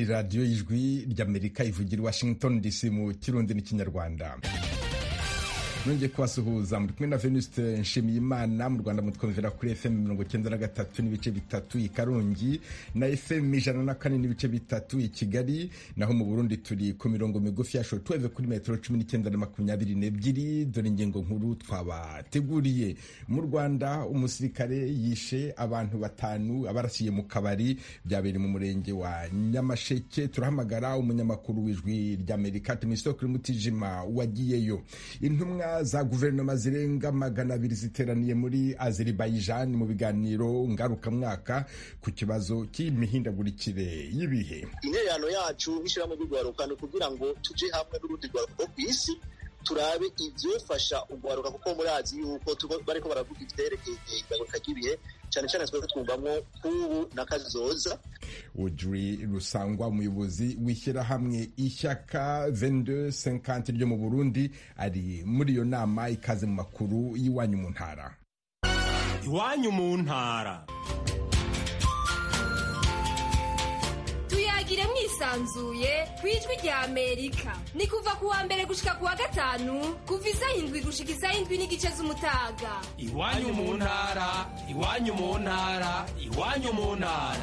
radiyo y'ijwi ry'amerika ivugira i washington dc mu kirundi n'ikinyarwanda nongeye kubasuhuza muri kumwe na venuste nshimiyimana mu rwanda mutwumvira kuri fm mirongo icyenda na gatatu n'ibice bitatu i karongi na fm ijana na kane n'ibice bitatu i kigali naho mu burundi turi ku mirongo migufi ya shotweve kuri metero cumi n'icyenda na makumyabiri n'ebyiri dore ingingo nkuru twabateguriye mu rwanda umusirikare yishe abantu batanu abarasiye mu kabari byabereye mu murenge wa nyamasheke turahamagara umunyamakuru w'ijwi ry'amerika tumisoko mutijima wagiyeyo intumwa za guverinoma zirenga magana abiri ziteraniye muri Azerbaijan mu biganiro ngarukamwaka ku kibazo cy'imihindagurikire y'ibihe intererano yacu nk'ishyirahamwe ry'urwaruka ni ukugira ngo tujye hamwe n'urundi rwaruka rwo ku isi turabe ibyofasha urwaruka kuko murazi yuko bariko baravuga ivyerekeye igaruka ry'ibihe cyane cyane twebwe twumvamwo k'ubu na kazoza Audrey Rusangwa umuyobozi w'ishyirahamwe ishyaka 2250 ryo mu Burundi ari muri iyo nama ikaze mu makuru y'iwanyu mu ntara iwanyu mu ntara tuyagire mwisanzuye ku ijwi rya amerika ni kuva ku wa mbere gushika ku wa gatanu kuva isaha indwi gushika isaha indwi n'igice z'umutaga iwanyu mu ntara iwanyu mu ntara iwanyu mu ntara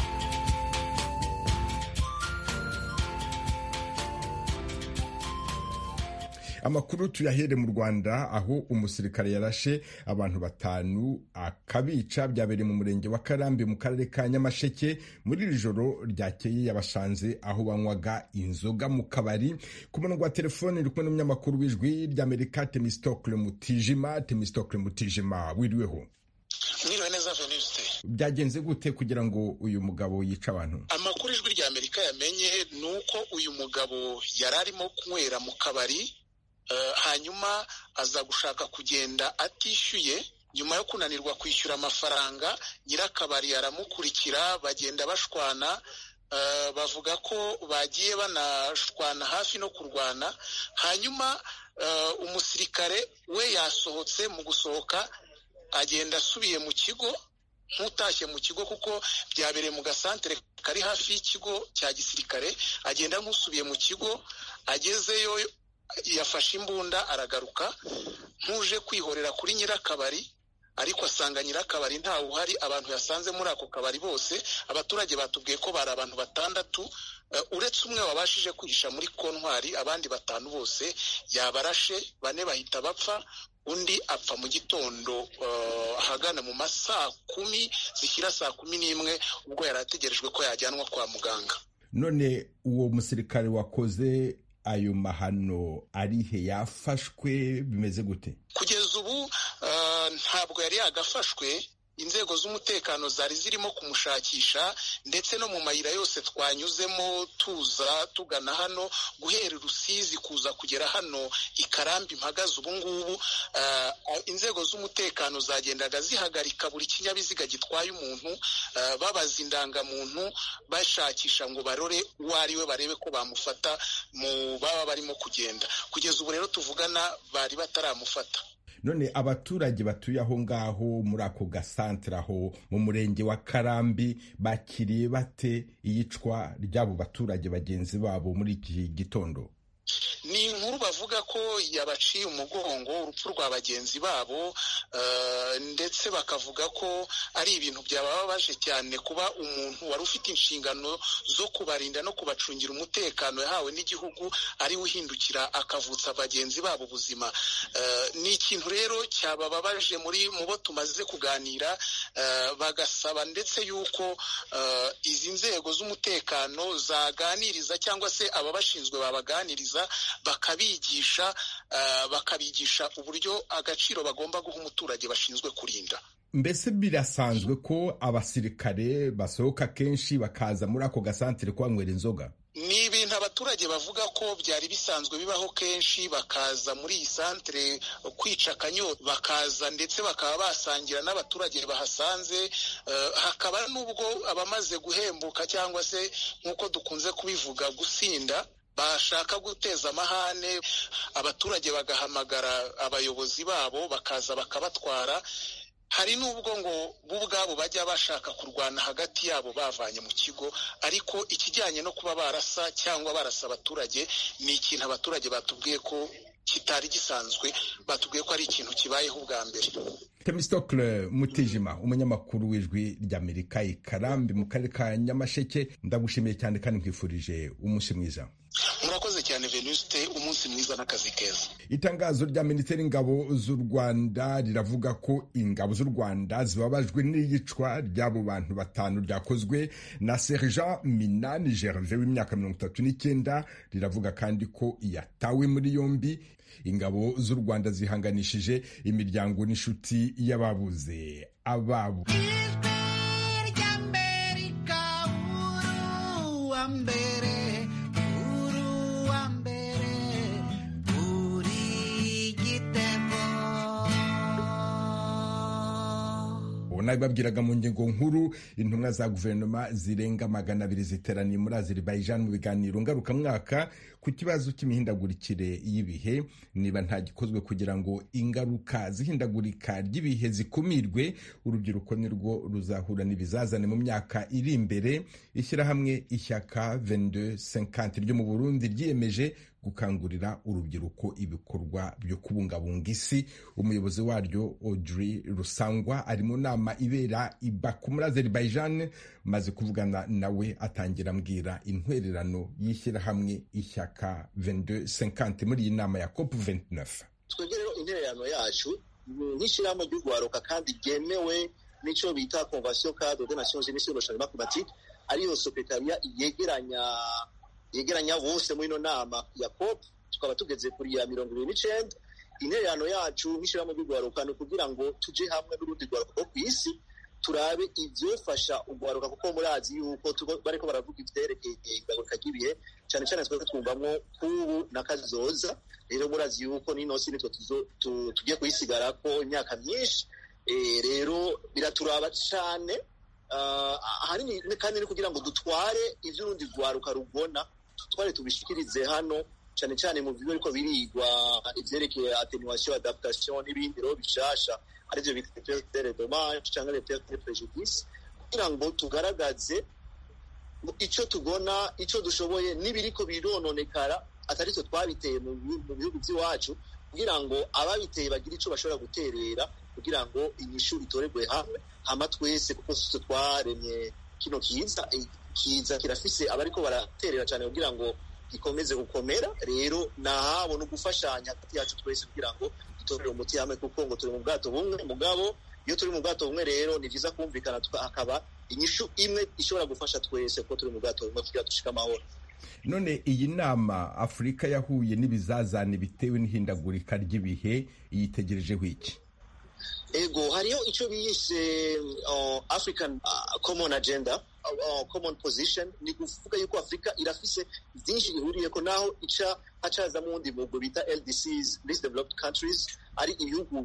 amakuru tuyahere mu rwanda aho umusirikare yarashe abantu batanu akabica byabereye mu murenge wa karambi mu karere ka nyamasheke muri iri joro ryakeye yabasanze aho banywaga inzoga mu kabari ku murongo wa telefone iri kumwe n'umunyamakuru w'ijwi ry'amerika temistokle mutijima temistokle mutijima wiriweho mwiriwe neza venuste byagenze gute kugira ngo uyu mugabo yice abantu amakuru ijwi rya amerika yamenye ni uko uyu mugabo yari arimo kunywera mu kabari hanyuma aza gushaka kugenda atishyuye nyuma yo kunanirwa kwishyura amafaranga nyirakabari aramukurikira bagenda bashwana bavuga ko bagiye banashwana hafi no kurwana hanyuma umusirikare we yasohotse mu gusohoka agenda asubiye mu kigo nk'utashye mu kigo kuko byabereye mu gasantere kari hafi y'ikigo cya gisirikare agenda nk'usubiye mu kigo agezeyo yafashe imbunda aragaruka nk'uje kwihorera kuri nyirakabari ariko asanga nyirakabari ntawe uhari abantu yasanze muri ako kabari bose abaturage batubwiye ko bari abantu batandatu uretse umwe wabashije kwihisha muri kontwari abandi batanu bose yabarashe bane bahita bapfa undi apfa mu gitondo ahagana mu ma saa kumi zishyira saa kumi n'imwe ubwo yari ategerejwe ko yajyanwa kwa muganga none uwo musirikare wakoze ayo mahano arihe yafashwe bimeze gute kugeza ubu ntabwo yari yagafashwe inzego z'umutekano zari zirimo kumushakisha ndetse no mu mayira yose twanyuzemo tuza tugana hano guhera rusizi kuza kugera hano ikarambi mpagaze ubu ngubu inzego z'umutekano zagendaga zihagarika buri kinyabiziga gitwaye umuntu babaza indangamuntu bashakisha ngo barore uwo ari we barebe ko bamufata mu baba barimo kugenda kugeza ubu rero tuvugana bari bataramufata none abaturage batuye aho ngaho muri ako gasantere aho mu murenge wa karambi bakiriye bate iyicwa ry'abo baturage bagenzi babo muri iki gitondo ni inkuru bavuga ko yabaciye umugongo urupfu rwa bagenzi babo ndetse bakavuga ko ari ibintu byababaje cyane kuba umuntu wari ufite inshingano zo kubarinda no kubacungira umutekano yahawe n'igihugu ari we uhindukira akavutsa bagenzi babo ubuzima ni ikintu rero cyabababaje muri mu bo tumaze kuganira bagasaba ndetse yuko izi nzego z'umutekano zaganiriza cyangwa se ababashinzwe babaganiriza bakabigisha bakabigisha uburyo agaciro bagomba guha umuturage bashinzwe kurinda mbese birasanzwe ko abasirikare basohoka kenshi bakaza muri ako gasantere kuhanywera inzoga ni ibintu abaturage bavuga ko byari bisanzwe bibaho kenshi bakaza muri iyi santere kwica akanyota bakaza ndetse bakaba basangira n'abaturage bahasanze hakaba n'ubwo abamaze guhembuka cyangwa se nk'uko dukunze kubivuga gusinda bashaka guteza amahane abaturage bagahamagara abayobozi babo bakaza bakabatwara hari n'ubwo ngo bo ubwabo bajya bashaka kurwana hagati yabo bavanye mu kigo ariko ikijyanye no kuba barasa cyangwa barasa abaturage ni ikintu abaturage batubwiye ko kitari gisanzwe batubwiye ko ari ikintu kibayeho ubwa mbere temistokle mutijima umunyamakuru w'ijwi ry'amerika i karambi mu karere ka nyamasheke ndagushimiye cyane kandi nkwifurije umunsi mwiza murakoze cyane venuste umunsi mwiza n'akazi keza itangazo rya minisiteri y'ingabo z'u rwanda riravuga ko ingabo z'u rwanda zibabajwe n'iyicwa ry'abo bantu batanu ryakozwe na sergent minani gerve w'imyaka mirongo itatu n'icyenda riravuga kandi ko yatawe muri yombi ingabo z'u rwanda zihanganishije imiryango n'inshuti y'ababuze ababo nabibabwiraga mu ngingo nkuru intumwa za guverinoma zirenga magana abiri ziteraniye muri Azerbaijan mu biganiro ngarukamwaka ku kibazo cy'imihindagurikire y'ibihe niba nta gikozwe kugira ngo ingaruka zihindagurika ry'ibihe zikumirwe urubyiruko nirwo ruzahura n'ibizazane mu myaka iri imbere ishyirahamwe ishyaka 2250 ryo mu Burundi ryiyemeje gukangurira urubyiruko ibikorwa byo kubungabunga isi umuyobozi waryo Audrey Rusangwa ari mu nama ibera i Baku muri Azerbaijan maze kuvugana nawe atangira ambwira intwererano y'ishyirahamwe ishyaka 2250 muri iyi nama ya COP 29 twebwe rero intererano yacu nk'ishyirahamwe ry'urwaruka kandi ryemewe n'icyo bita convention cadre des nations unies sur le changement climatique ariyo sekretariya yegeranya yegeranya bose muri ino nama ya COP tukaba tugeze kuri ya mirongo ibiri n'icenda intererano yacu nk'ishyirahamwe ry'urwaruka ni ukugira ngo tuje hamwe n'urundi rwaruka rwo ku isi turabe ivyofasha urwaruka kuko murazi yuko bariko baravuga ivyerekeye igaruka ry'ibihe cane cane twebwe twumvamwo kubu na kazoza rero murazi yuko n'ino si nitwe tugiye kuyisigarako imyaka myinshi rero biraturaba cane ahanini kandi ni kugira ngo dutware ivy'urundi rwaruka rubona twari tubishikirize hano cyane cyane mu bigo ariko birigwa ivyerekeye attenuation adaptation n'ibindi rero bishasha arivyo bita perte de dommage cyangwa les pertes de préjudice kugira ngo tugaragaze ico tubona ico dushoboye n'ibiriko birononekara atari twe twabiteye mu bihugu by'iwacu kugira ngo ababiteye bagire ico bashobora guterera kugira ngo inyishu itoregwe hamwe hama twese kuko sitwe twaremye kino kiza kiza kirafise abariko baraterera cyane kugira ngo gikomeze gukomera rero nahabo no gufashanya hagati yacu twese kugira ngo dutorere umuti hamwe kuko ngo turi mu bwato bumwe mugabo iyo turi mu bwato bumwe rero ni vyiza kumvikana hakaba inyishu imwe ishobora gufasha twese kuko turi mu bwato bumwe kugira dushike amahoro none iyi nama afurika yahuye n'ibizazane bitewe n'ihindagurika ry'ibihe yitegerejeho iki ego hariho icyo biyise uh, african uh, common agenda uh, common position ni kuvuga yuko afurika irafise byinshi ihuriyeko naho ica hacazamo uwundi mugwi bita ldcs least developed countries ari ibihugu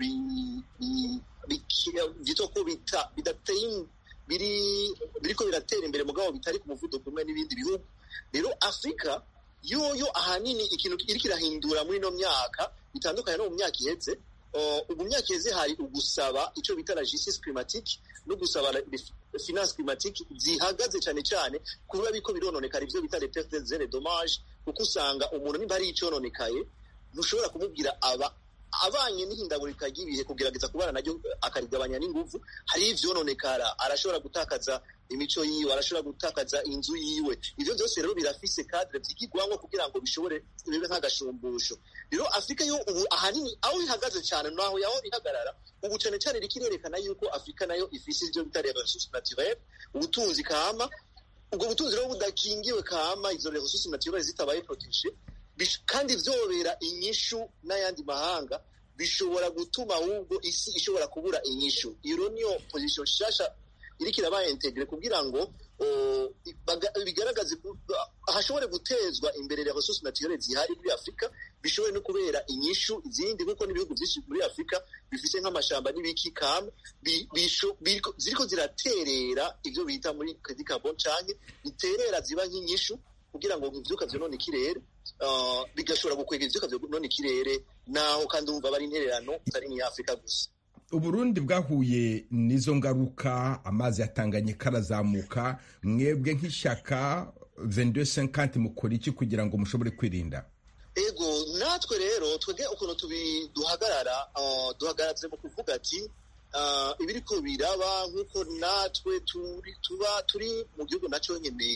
vyitwa ko bidateye biri biriko biratera imbere mugabo bitari ku muvuduko umwe n'ibindi bihugu rero afurika yoyo ahanini ikintu iriko irahindura muri ino myaka bitandukanye no mu myaka iheze ubu myaka iheze hari ugusaba icyo bita la justice climatique no gusaba finance climatique zihagaze cyane cyane kuba biko birononekara ivyo bita les pertes zere dommage kuko usanga umuntu nimba hari icononekaye ntushobora kumubwira aba abanye n'ihindagurika ry'ibihe kugerageza kubana naryo akarigabanya n'inguvu hari ivyononekara arashobora gutakaza imico yiwe arashobora gutakaza inzu yiwe ivyo byose rero birafise cadre vyigirwamwo kugira ngo bishobore bibe nk'agashumbusho rero afurika yo ubu ahanini aho ihagaze cyane naho yaho ihagarara ubu cane cane rikirerekana yuko afurika nayo ifise ivyo bita ressources naturelles ubutunzi kama ubwo butunzi rero budakingiwe kama izo ressources naturelles zitabaye protege kandi vyobera inyishu n'ayandi mahanga bishobora gutuma ahubwo isi ishobora kubura inyishu iyo niyo position shasha iriko irabaye integre kugira ngo bigaragaze hashobore gutezwa imbere ya ressources naturelles zihari muri afurika bishobore no kubera inyishu izindi kuko n'ibihugu byinshi muri afurika bifise nk'amashamba n'ibiki kama ziriko ziraterera ivyo bita muri credit carbon canke biterera ziba nk'inyishu kugira ngo ivyuka vyonone ikirere bigashobora gukwega ivyuka vyonone ikirere naho kandi umva bari intererano atari nk'iya afurika gusa uburundi bwahuye n'izo ngaruka amazi yatanganye karazamuka mwebwe nk'ishyaka vendu senkanti mukora iki kugira ngo mushobore kwirinda ego natwe rero twebwe ukuntu duhagarara duhagaze mu kuvuga ati ibiri ko biraba nk'uko natwe tuba turi mu gihugu nacyo nyine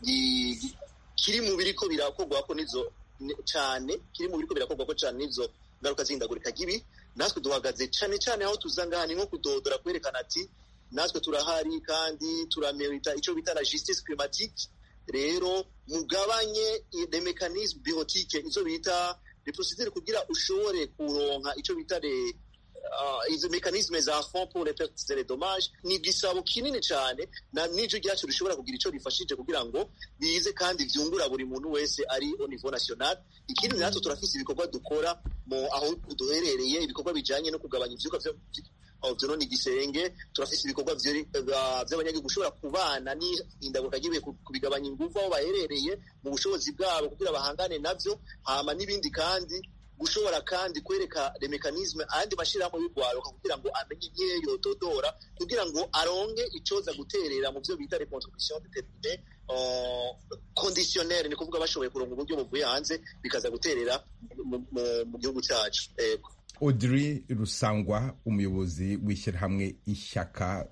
kiri mu biri ko birakorwa ko nizo cyane kiri mu biri ko birakorwa ko cyane nizo ngaruka z'ihindagurika ry'ibi natwe duhagaze cyane cyane aho tuzanga ni nko kudodora kwerekana ati natwe turahari kandi turamerita icyo bita la justice climatique rero mugabanye de mécanisme biotique izo bita les procédures kugira ushobore kuronka icyo bita de izo mekanisme za fond pour les pertes et les dommages ni igisabo kinini cyane na n'ijwi ryacu rishobora kugira icyo rifashije kugira ngo bize kandi vyungura buri muntu wese ari au niveau national ikindi natwe turafise ibikorwa dukora mu aho duherereye ibikorwa bijanye no kugabanya ivyuka vyonona igisenge turafise ibikorwa vy'abanyagihugu ushobora kubana n'ihindagurika ry'ibihe kubigabanya inguvu aho baherereye mu bushobozi bwabo kugira bahangane navyo hama n'ibindi kandi gushobora kandi kwereka le mekanisme ayandi mashirahamwe y'urwaruka kugira ngo amenye igihe yotodora kugira ngo aronge icoza guterera mu vyo bita les contributions déterminées conditionnelles ni kuvuga bashoboye kuronga uburyo buvuye hanze bikaza guterera mu gihugu cyacu ego audrey rusangwa umuyobozi w'ishyirahamwe ishyaka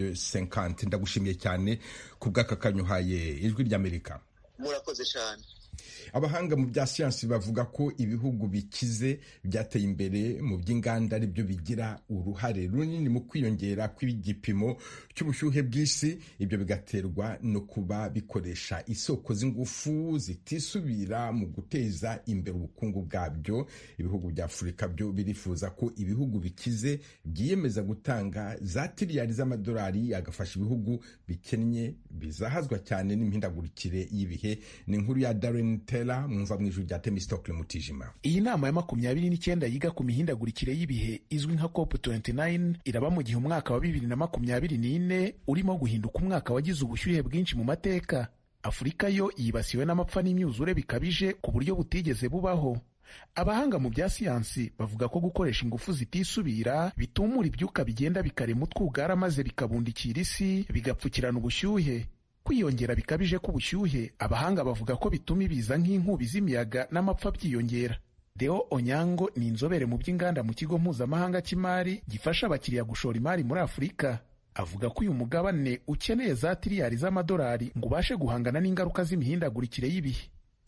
2250 ndagushimiye cyane ku bw'aka kanyuhaye ijwi ry'amerika murakoze cyane abahanga mu bya siyansi bavuga ko ibihugu bikize byateye imbere mu by'inganda ari byo bigira uruhare runini mu kwiyongera kw'igipimo cy'ubushyuhe bw'isi ibyo bigaterwa no kuba bikoresha isoko z'ingufu zitisubira mu guteza imbere ubukungu bwabyo ibihugu bya afurika byo birifuza ko ibihugu bikize byiyemeza gutanga za tiriyari z'amadolari agafasha ibihugu bikennye bizahazwa cyane n'imihindagurikire y'ibihe ni inkuru ya Darren Taylor mwumva mu ijwi rya Temistokle Mutijima. Iyi nama ya makumyabiri n'icyenda yiga ku mihindagurikire y'ibihe izwi nka COP 29 iraba mu gihe umwaka wa bibiri na makumyabiri n'ine urimo guhinduka umwaka wagize ubushyuhe bwinshi mu mateka. Afurika yo yibasiwe n'amapfa n'imyuzure bikabije ku buryo butigeze bubaho. Abahanga mu bya siyansi bavuga ko gukoresha ingufu zitisubira bitumura ibyuka bigenda bikarema utwugara maze bikabundikira isi bigapfukirana ubushyuhe kwiyongera bikabije k'ubushyuhe abahanga bavuga ko bituma ibiza nk'inkubi z'imiyaga n'amapfa byiyongera deo onyango ni inzobere mu by'inganda mu kigo mpuzamahanga cy'imari gifasha abakiriya gushora imari muri afurika avuga ko uyu mugabane ukeneye za tiriyari z'amadolari ngo ubashe guhangana n'ingaruka z'imihindagurikire y'ibihe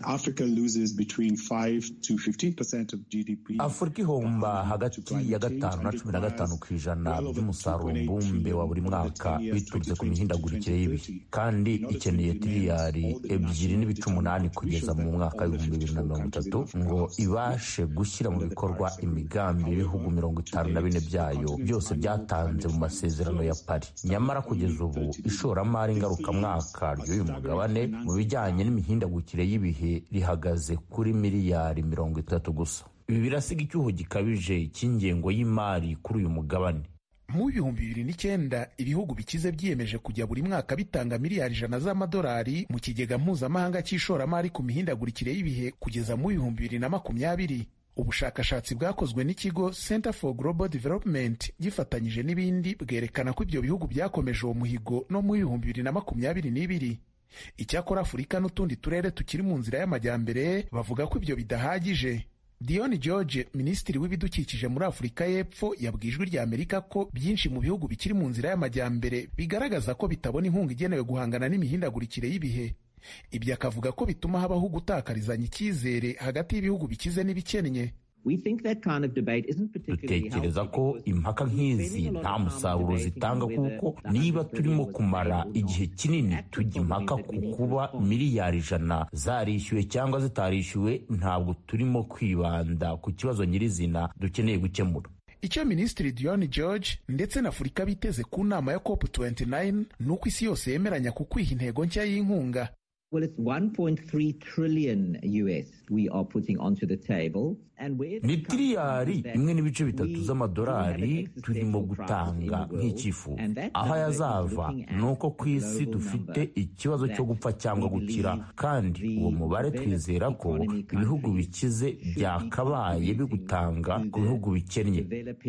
afurika ihomba hagati ya gatanu na cumi na gatanu ku ijana by'umusaruro mbumbe wa buri mwaka biturutse ku mihindagurikire y'ibihe kandi ikeneye tiriyari ebyiri n'ibice umunani kugeza mu mwaka w'ibihumbi bibiri na mirongo itatu ngo ibashe gushyira mu bikorwa imigambi y'ibihugu mirongo itanu na bine byayo byose byatanze mu masezerano ya pari nyamara kugeza ubu ishoramari ngarukamwaka ry'uyu mugabane mu bijyanye n'imihindagurikire y'ibihe rihagaze kuri miliyari mirongo itatu gusa ibi birasiga icyuho gikabije cy'ingengo y'imari kuri uyu mugabane mu bihumbi bibiri n'icyenda ibihugu bikize byiyemeje kujya buri mwaka bitanga miliyari ijana z'amadolari mu kigega mpuzamahanga cy'ishoramari ku mihindagurikire y'ibihe kugeza mu bihumbi bibiri na makumyabiri ubushakashatsi bwakozwe n'ikigo Center for Global Development gifatanyije n'ibindi bwerekana ko ibyo bihugu byakomeje uwo muhigo no mu bihumbi bibiri na makumyabiri n'ibiri icyakora afurika n'utundi turere tukiri mu nzira y'amajyambere bavuga ko ibyo bidahagije dion george minisitiri w'ibidukikije muri afurika y'epfo yabwiye ijwi rya amerika ko byinshi mu bihugu bikiri mu nzira y'amajyambere bigaragaza ko bitabona inkunga igenewe guhangana n'imihindagurikire y'ibihe ibyo akavuga ko bituma habaho gutakarizanya icyizere hagati y'ibihugu bikize n'ibikennye dutekereza ko impaka nk'izi nta musaruro zitanga kuko niba turimo kumara igihe kinini tujya impaka ku kuba miliyari ijana zarishyuwe cyangwa zitarishyuwe ntabwo turimo kwibanda ku kibazo nyirizina dukeneye gukemura icyo minisitiri dion george ndetse na afurika biteze ku nama ya cop 29 ni uko isi yose yemeranya ku kwiha intego nshya y'inkunga Well, it's 1.3 trillion US we are putting onto the table. ni tiriyari imwe n'ibice bitatu z'amadolari turimo gutanga nk'icyifuzo aho ayazava ni uko ku isi dufite ikibazo cyo gupfa cyangwa gukira kandi uwo mubare twizera ko ibihugu bikize byakabaye bigutanga ku bihugu bikennye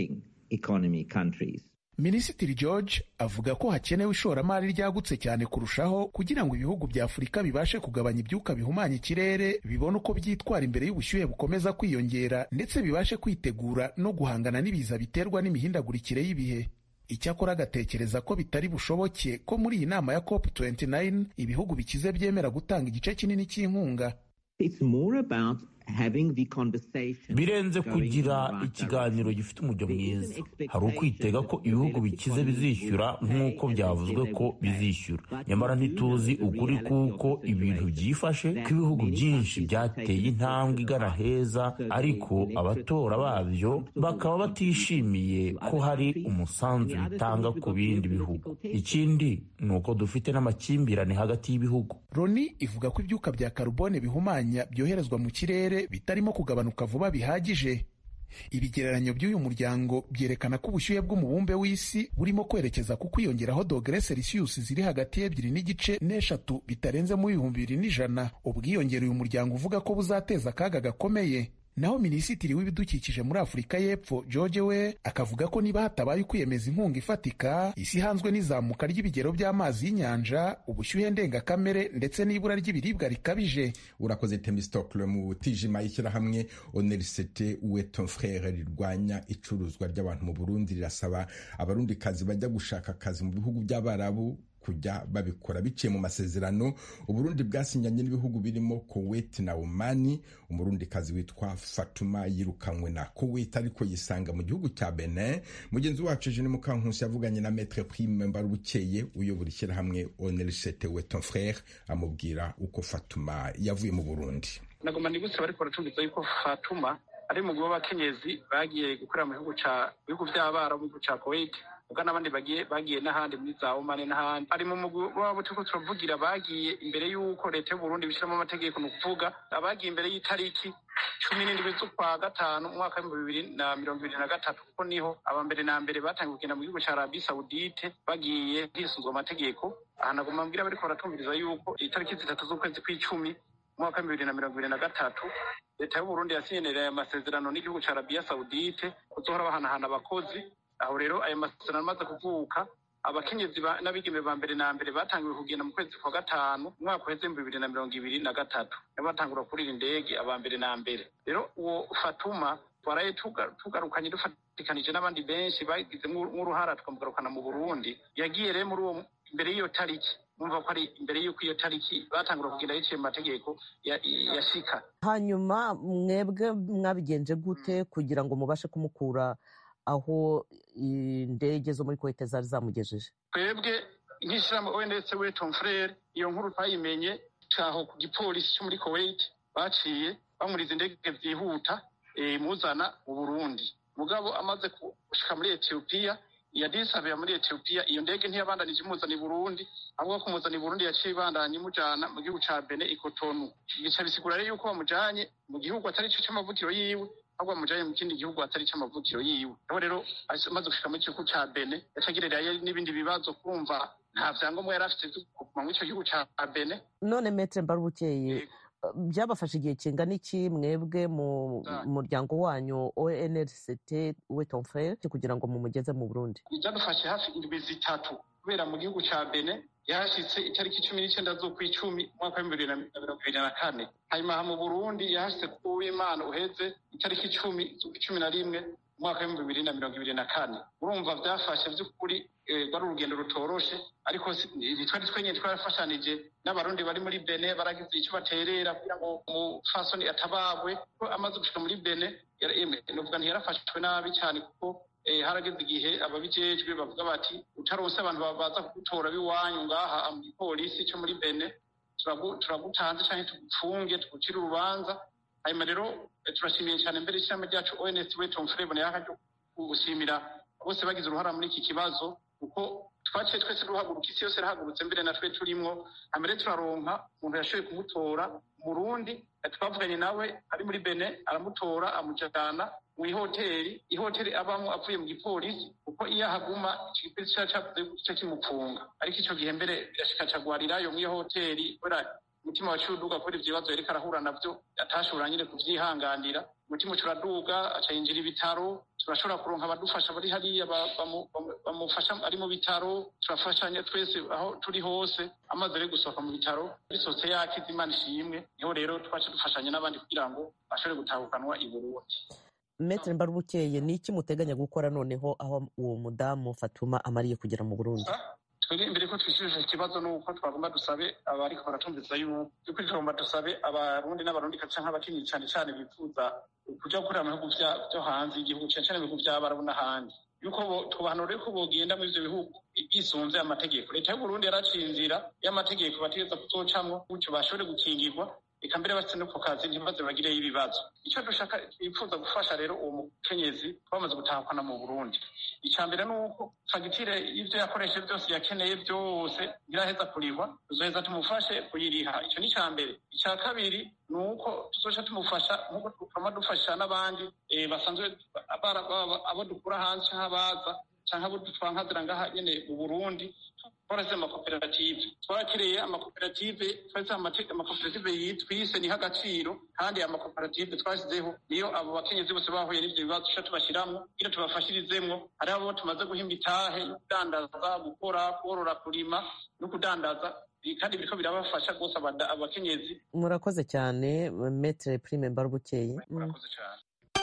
economy countries. minisitiri george avuga ko hakenewe ishoramari ryagutse cyane kurushaho kugira ngo ibihugu bya afurika bibashe kugabanya ibyuka bihumanya ikirere bibone uko byitwara imbere y'ubushyuhe bukomeza kwiyongera ndetse bibashe kwitegura no guhangana n'ibiza biterwa n'imihindagurikire y'ibihe icyakora agatekereza ko bitari bushoboke ko muri iyi nama ya cop 29 ibihugu bikize byemera gutanga igice kinini cy'inkunga It's more about having the conversation. birenze going kugira in the right ikiganiro direction. gifite umujyo There is an mwiza expectation hari ukwitega ko that ibihugu developed bikize economies bizishyura will pay nk'uko and byavuzwe they ko will pay. bizishyura But nyamara we do ntituzi know the ukuri reality of kuko the ibintu situation, byifashe that ko ibihugu many byinshi countries have byateye taken intambwe steps igana to the heza right. So the ariko electorate abatora is babyo comfortable bakaba with batishimiye contributing to ko other hari countries. umusanzu And the other bitanga thing is ku we've got bindi geopolitical bihugu tensions. ikindi ni uko dufite n'amakimbirane hagati y'ibihugu loni ivuga ko ibyuka bya karubone bihumanya byoherezwa mu kirere bitarimo kugabanuka vuba bihagije ibigereranyo by'uyu muryango byerekana ko ubushyuhe bw'umubumbe w'isi burimo kwerekeza ku kwiyongeraho dogere selisiyusi ziri hagati y'ebyiri n'igice n'eshatu bitarenze mu bihumbi bibiri n'ijana ubwiyongere uyu muryango uvuga ko buzateza akaga gakomeye naho minisitiri w'ibidukikije muri afurika y'epfo george we akavuga ko niba hatabaye ukwiyemeza inkunga ifatika isi ihanzwe n'izamuka ry'ibigero by'amazi y'inyanja ubushyuhe ndengakamere ndetse n'ibura ry'ibiribwa rikabije urakoze temistokle mu tijima y'ishyirahamwe onerisete uwe ton frere rirwanya icuruzwa ry'abantu mu burundi rirasaba abarundikazi bajya gushaka akazi mu bihugu by'abarabu kujya babikora biciye mu masezerano uburundi bwasinyanye n'ibihugu birimo kuwait na omani umurundikazi witwa fatuma yirukanywe na kuwait ariko yisanga mu gihugu cya benin mugenzi wacu jene mukankusi yavuganye na metre prime mbarubukeye uyobora ishyirahamwe onerisete we ton frere amubwira uko fatuma yavuye mu burundi nagoma nibutse bariko baracumbiza yuko fatuma ari mu w'abakenyezi bagiye gukorera mu bihugu ca bihugu vy'abarabu mu gihugu ca kuwait ubwo n'abandi bagiye bagiye n'ahandi muri za omani n'ahandi ari mu mugwi wabo turiko turavugira bagiye imbere y'uko leta y'uburundi bishyiramo amategeko ni ukuvuga abagiye imbere y'itariki cumi n'indwi z'ukwa gatanu umwaka w'ibihumbi bibiri na mirongo ibiri na gatatu kuko niho aba mbere na mbere batangiye kugenda mu gihugu ca arabi sawudite bagiye hisunzwe amategeko aha nagomba mbwira bariko baratumviriza yuko itariki zitatu z'ukwezi kw'icumi umwaka w'ibihumbi bibiri na mirongo ibiri na gatatu leta y'uburundi yasinyenera amasezerano n'igihugu ca arabiya sawudite kuzohora bahanahana abakozi aho rero ayo masezerano amaze kuvuka abakenyezi n'abigeme ba mbere na mbere batangiwe kugenda mu kwezi kwa gatanu umwaka uheze ibihumbi bibiri na mirongo ibiri na gatatu nibo batangura kurira indege aba mbere na mbere rero uwo fatuma twaraye tugarukanye dufatikanije n'abandi benshi bagize nk'uruhara tukamugarukana mu burundi yagiye rero muri uwo imbere y'iyo tariki mwumva ko ari imbere y'uko iyo tariki batangura kugenda yiciye mu mategeko yashika hanyuma mwebwe mwabigenje gute kugira ngo mubashe kumukura aho indege zo muri kuwait zari zamugejeje twebwe nk'ishyirahamwe ondetse we tom frere iyo nkuru twayimenye caho ku gipolisi cyo muri kuwait baciye bamuriza indege byihuta muzana mu burundi mugabo amaze gushika muri etiyopiya yadisabira muri etiyopiya iyo ndege ntiyabandanije imuzana i burundi ahubwo kumuzana i burundi yaciye ibandanya imujana mu gihugu ca bene ikotonu bica bisigura rero yuko bamujanye mu gihugu atari co c'amavukiro yiwe ahubwo bamujanye mu kindi gihugu atari c'amavukiro yiwe aho rero amaze gushika mu gihugu ca bene yacagererayo n'ibindi bibazo kumva nta vyangombwa yari afite vyo kuguma muri ico gihugu ca bene none metre mbarubukeye byabafashe igihe kingana iki mwebwe mu muryango wanyu onrct we ton frere kugira ngo mumugeze mu burundi byadufashe hafi indwi zitatu kubera mu gihugu ca bene yahashitse itariki cumi n'icenda z'ukw'icumi umwaka w'ibihumbi bibiri na mirongo ibiri na kane hanyuma mu burundi yahashitse ku w'imana uheze itariki icumi z'ukw'icumi na rimwe umwaka w'ibihumbi bibiri na mirongo ibiri na kane urumva byafashe by'ukuri rwari urugendo rutoroshe ariko twari twenyine twarafashanije n'abarundi bari muri bene baragize icyo baterera kugira ngo umufasoni atabagwe ko amaze gushika muri bene nuvuga ntiyarafashwe nabi cyane kuko harageze igihe ababijejwe bavuga bati utaronse abantu baza kugutora b'iwanyu ngaha mu gipolisi cyo muri bene turagutanze cyangwa tugupfunge tugucire urubanza hanyuma rero turashimiye cyane mbere ishyirahamwe ryacu ons weton frebone yakaryo gushimira bose bagize uruhara muri iki kibazo kuko twaciye twese duhaguruka isi yose irahagurutse mbere natwe turimwo hambere turaronka umuntu yashoboye kumutora murundi twavuganye nawe ari muri bene aramutora amujana mu ihoteli ihoteli abamo avuye mu gipolisi kuko iyo ahaguma igipolisi kiba cavuze gica kimupfunga ariko ico gihe mbere birashika cagwarirayo mu iyo hoteli kubera umutima waciye uduga kubera ivyo bibazo yariko arahura navyo atashobora nyine kuvyihanganira umutima uca uraduga aca yinjira ibitaro turashobora kuronka abadufasha bari hariya bamufasha ari mu bitaro turafashanya twese aho turi hose amaze ari gusohoka mu bitaro bisohotse yakize imana ishimwe niho rero twaca dufashanya n'abandi kugira ngo bashobore gutahukanwa i burundi metere mbarubukeye ni iki muteganya gukora noneho aho uwo mudamu fatuma amariye kugera mu burundi twebwe imbere ko twishyurije ikibazo ni uko twagomba dusabe abariko baratumviza yuko yuko tugomba dusabe abarundi n'abarundi canke abakenyezi cane cane bifuza kuja gukorera mu bihugu vyo hanze y'igihugu cane cane mu bihugu vy'abarabu n'ahandi yuko tubahanura ko bogenda muri ivyo bihugu bisunze amategeko leta y'uburundi yaraciye inzira y'amategeko bategeza kuzocamwo gutyo bashobore gukingirwa reka mbere bafite no ku kazi ntibaze bagireyo ibibazo icyo dushaka twifuza gufasha rero uwo mukenyezi bamaze gutahukana mu burundi icya mbere ni uko fagitire y'ibyo yakoresheje byose yakeneye byose ntiraheza kurihwa tuzoheza tumufashe kuyiriha icyo ni icya mbere icya kabiri ni uko tuzoca tumufasha nk'uko tukaba dufasha n'abandi basanzwe abo dukura hanze cyangwa abaza cyangwa abo twankazira ngaha nyine mu burundi twaraze amakoperative twarakiriye amakoperative twashyize amakoperative yitwise niho agaciro kandi aya makoperative twashyizeho niyo abo bakenyezi bose bahuye n'ibyo bibazo tuca tubashyiramo kugira tubafashirizemwo hari abo tumaze guhimba itahe yo kudandaza gukora korora kurima no kudandaza kandi biriko birabafasha rwose abakenyezi murakoze cyane metere prime mbarubukeye murakoze cyane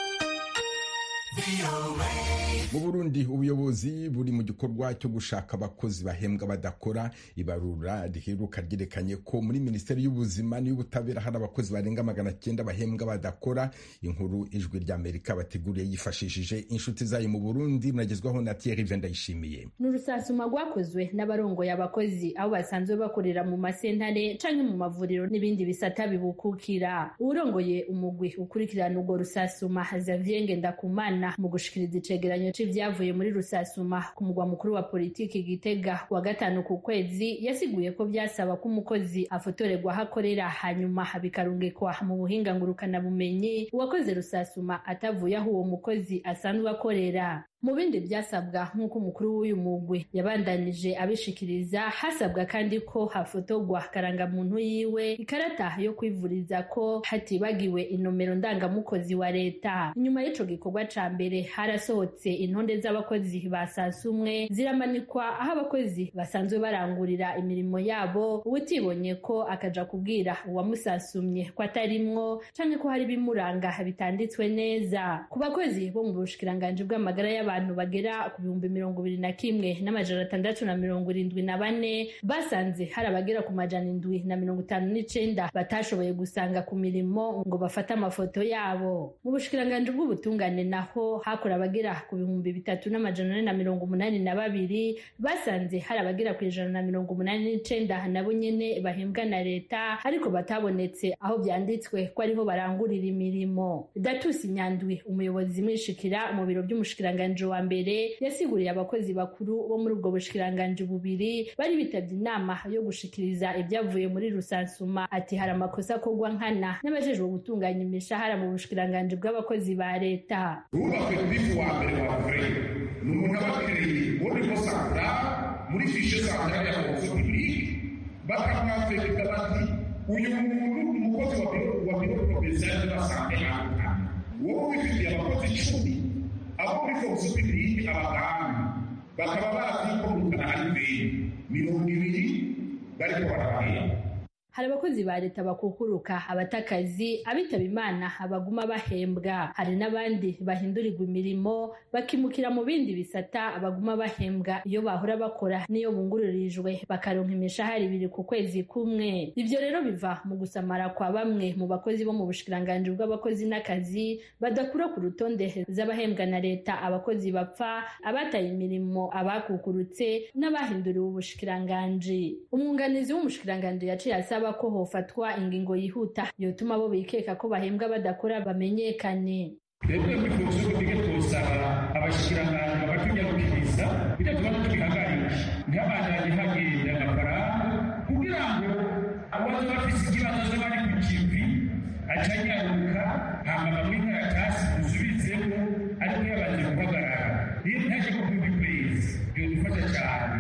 mu burundi ubuyobozi buri mu gikorwa cyo gushaka abakozi bahembwa badakora ibarura riheruka ryerekanye ko muri minisiteri y'ubuzima n'iy'ubutabera hari abakozi barenga magana cyenda bahembwa badakora inkuru ijwi ry'amerika bateguriye yifashishije inshuti zayo mu burundi muragezwaho na thierry vendayishimiye ni urusasuma rwakozwe n'abarongoye abakozi aho basanzwe bakorera mu masentare canke mu mavuriro n'ibindi bisata bibukukira uwurongoye umugwi ukurikirana urwo rusasuma xavier ngendakumana mu gushikiriza icegeranyo c'ivyavuye muri rusasuma ku mugwa mukuru wa politiki gitega wa gatanu ku kwezi yasiguye ko vyasaba ko umukozi afotorerwa aho akorera hanyuma bikarungikwa mu buhinga ngurukanabumenyi uwakoze rusasuma atavuye aho uwo mukozi asanzwe akorera mu bindi byasabwa nk'uko umukuru w'uyu mugwi yabandanije abishikiriza hasabwa kandi ko hafotorwa karangamuntu yiwe ikarata yo kwivuriza ko hatibagiwe inomero ndangamukozi wa leta inyuma y'ico gikorwa ca mbere harasohotse intonde z'abakozi ba sasumwe ziramanikwa aho abakozi basanzwe barangurira imirimo yabo uwutibonye ko akaja kubwira uwamusasumye ko atarimwo canke ko hari ibimuranga bitanditswe neza ku bakozi bo mu bushikiranganji bw'amagara y'abantu abantu bagera ku bihumbi mirongo ibiri na kimwe n'amajana atandatu na mirongo irindwi na bane basanze hari abagera ku majana indwi na mirongo itanu n'icenda batashoboye gusanga ku mirimo ngo bafate amafoto yabo mu bushikiranganji bw'ubutungane naho hakora abagera ku bihumbi bitatu n'amajana ane na mirongo umunani na babiri basanze hari abagera ku ijana na mirongo umunani n'icenda nabo nyene bahembwa na leta ariko batabonetse aho vyanditswe ko ariho barangurira imirimo datusi nyandwi umuyobozi mwishikira mu biro vy'umushikiranganji wa mbere yasiguriye abakozi bakuru bo muri ubwo bushikiranganji bubiri bari bitabye inama yo gushikiriza ibyavuye muri rusansuma ati hari amakosa akorwa nkana n'abajejwe gutunganya imishahara mu bushikiranganji bw'abakozi ba leta wubakwe kuri wa mbere wa mbere ni umuntu aba akeneye ubundi ko santa muri fishe santa ya fonction publique bakamwafekita bati uyu muntu umukozi wa biro wa biro provincial de la sante ahantu wowe wifitiye abakozi icumi abo muri fonction publique abaganga bakaba bazi ko murukana hari ibintu mirongo ibiri bariko barabahemba hari abakozi ba leta bakukuruka abatakazi abitaba imana abaguma bahembwa hari n'abandi bahindurirwa imirimo bakimukira mu bindi bisata baguma bahembwa iyo bahora bakora n'iyo bunguririjwe bakaronka imishahara ibiri ku kwezi kumwe ibyo rero biva mu gusamara kwa bamwe mu bakozi bo mu bushikiranganji bw'abakozi n'akazi badakura ku rutonde z'abahembwa na leta abakozi bapfa abataye imirimo abakukurutse n'abahinduriwe ubushikiranganji umwunganizi w'umushikiranganji yaciye asaba ko hofatwa ingingo yihuta yotuma abo bikeka ko bahembwa badakora bamenyekane twebwe muri fonction publique twosaba abashikiranganji bakatunyarukiriza bidatuma tubihagarika ntihabandanye hagenda amafaranga kugira ngo abaza bafise ikibazo bari ku kivi acanyaruka hama bamwe inkaratasi dusubizemo ariko yabanje guhagarara iyo ntaje ku kundi kwezi byodufasha cyane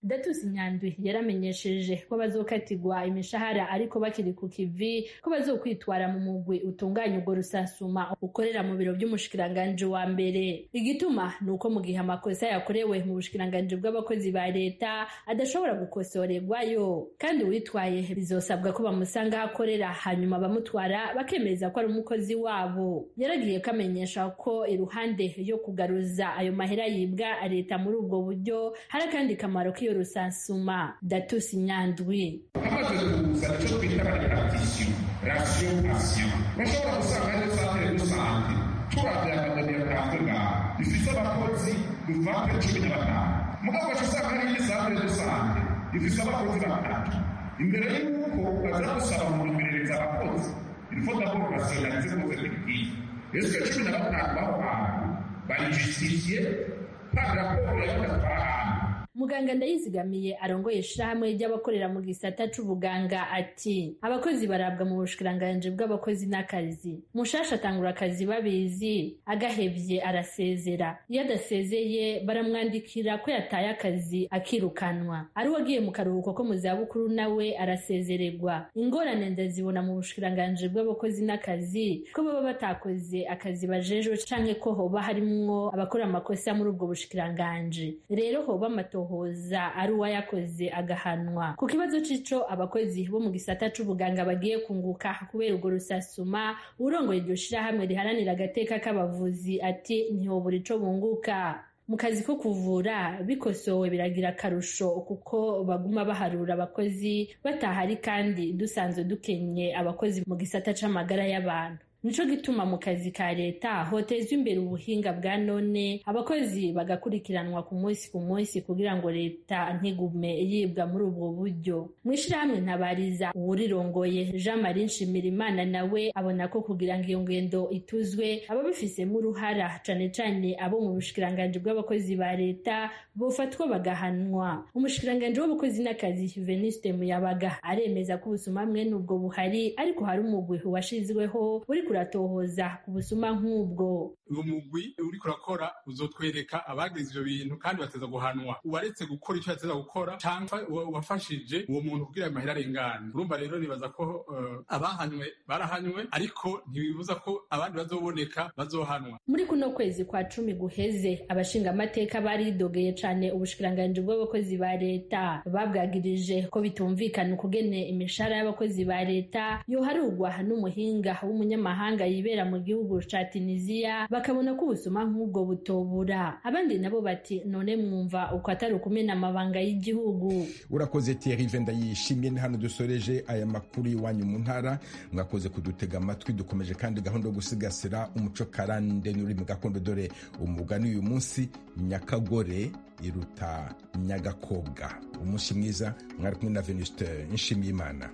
datus nyandwi yaramenyesheje ko bazokatirwa imishahara ariko bakiri ku kivi ko bazokwitwara mu mugwi utunganya urwo rusasuma ukorera mu biro by'umushikiranganji wa mbere igituma ni uko mu gihe amakosa yakorewe mu bushikiranganji bw'abakozi ba leta adashobora gukosorerwayo kandi uwitwaye bizosabwa ko bamusanga aho akorera hanyuma abamutwara bakemeza ko ari umukozi wabo yaragiye kamenyesha ko iruhande yo kugaruza ayo mahera yibwa leta muri ubwo buryo hari akandi kamaro k'iyo rusansuma datusi nyandwi hamaze kuza icyo twita repartition ratio patient urashobora gusanga ariyo santere rusange turavye amadoni yatanzwe ngaha ifise abakozi duvante cumi na batanu mugabo ugaca usanga hari indi santere rusange ifise abakozi batatu imbere y'uko baza gusaba mu kumenyereza abakozi il faut d'abord rationaliser vos effectifs est-ce que cumi na batanu b'aho hantu bayijustifiye par rapport y'abatwara ahantu muganga ndayizigamiye arongoye ishirahamwe ry'abakorera mu gisata c'ubuganga ati abakozi barabwa mu bushikiranganji bw'abakozi n'akazi mushasha atangura akazi babizi agahevye arasezera iyo adasezeye baramwandikira ko yataye akazi akirukanwa ari uwagiye mu karuhuko ko mu zabukuru nawe arasezererwa ingorane ndazibona mu bushikiranganji bw'abakozi n'akazi ko baba batakoze akazi bajejwe canke ko hoba harimwo abakora amakosa muri ubwo bushikiranganji rero hoba amato hoza ari uwayakoze agahanwa ku kibazo c'ico abakozi bo mu gisata c'ubuganga bagiye kunguka kubera urwo rusasuma urongoye iryo shirahamwe riharanira agateka k'abavuzi ati ntihobura ico bunguka mu kazi ko kuvura bikosowe biragira akarusho kuko baguma baharura abakozi batahari kandi dusanzwe dukenye abakozi mu gisata c'amagara y'abantu nico gituma mu kazi ka leta hotezwa imbere ubuhinga bwa none abakozi bagakurikiranwa ku munsi ku munsi kugira ngo leta ntigume yibwa muri ubwo buryo mu ishirahamwe ntabariza uwurirongoye jean marie nshimirimana nawe abona ko kugira ngo iyo ngendo ituzwe ababifisemo uruhara cane cane abo mu bushikiranganji bw'abakozi ba leta bofatwa bagahanwa umushikiranganji w'abakozi n'akazi veniste muyabaga aremeza ko ubusuma mwene ubwo buhari ariko hari umugwi washizweho uri kuratohoza ku busuma nk'ubwo uwo mugwi uri kurakora uzotwereka abagize ivyo bintu kandi bateza guhanwa uwaretse gukora icyo yateza gukora cyangwa uwafashije uwo muntu kugira ayo mahera arengane urumva rero nibaza ko uh, abahanywe barahanywe ariko ntibibuza ko abandi bazoboneka bazohanwa muri kuno kwezi kwa cumi guheze abashingamateka baridogeye cane ubushikiranganji bw'abakozi ba leta babwagirije ko bitumvikana ukugene imishahara y'abakozi ba leta yoharugwa n'umuhinga w'umunyamahanga yibera mu gihugu ca tunisiya bakabona ko ubusuma nk'ubwo butobura abandi nabo bati none mwumva uko atari ukumena amabanga y'igihugu urakoze Thierry Venda yishimye ni hano dusoreje aya makuru iwanyu mu ntara mwakoze kudutega amatwi dukomeje kandi gahunda yo gusigasira umuco karande n'ururimi gakondo dore umugani uyu munsi nyakagore iruta nyagakobwa umunsi mwiza mwari kumwe na Venuste Nshimiyimana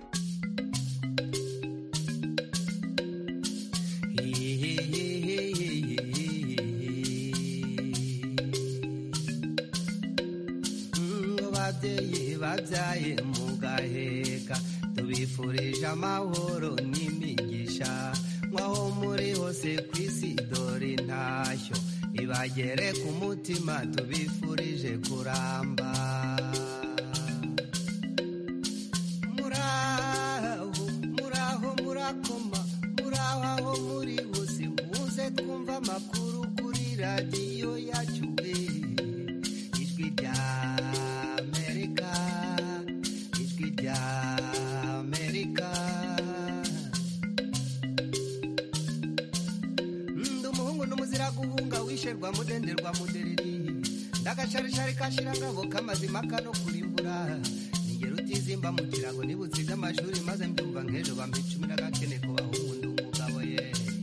babyaye mugaheka tubifurije amahoro n'imigisha nk'aho muri hose ku isi dore intashyo ibagere ku mutima tubifurije kuramba muraho muraho murakoma muraho aho muri hose muze twumva amakuru kuri radiyo yacu ijwi rya guhunga mudenderwa mudereri ndagacarishari kashirangabo kamazima kano kurimbura ningero utizimba mu kirago nibutsize amashuri maze mbyumva nk'ejo bampa icumi n'agakene ku bahungu ndi umugabo ye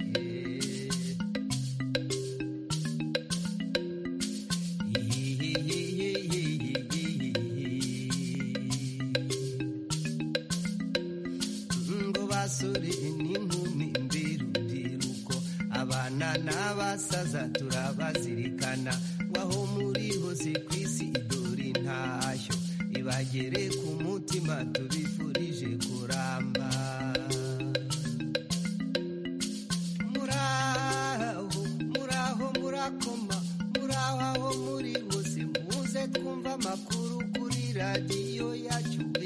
ngo basore n'inkumi mbirubyiruko abana n'abasaza turabazirikana waho muri hose ku isi dore intashyo ibagere ku mutima tubifurije kuramba muraho muraho murakoma muraho aho muri hose muze twumva amakuru kuri radiyo yacu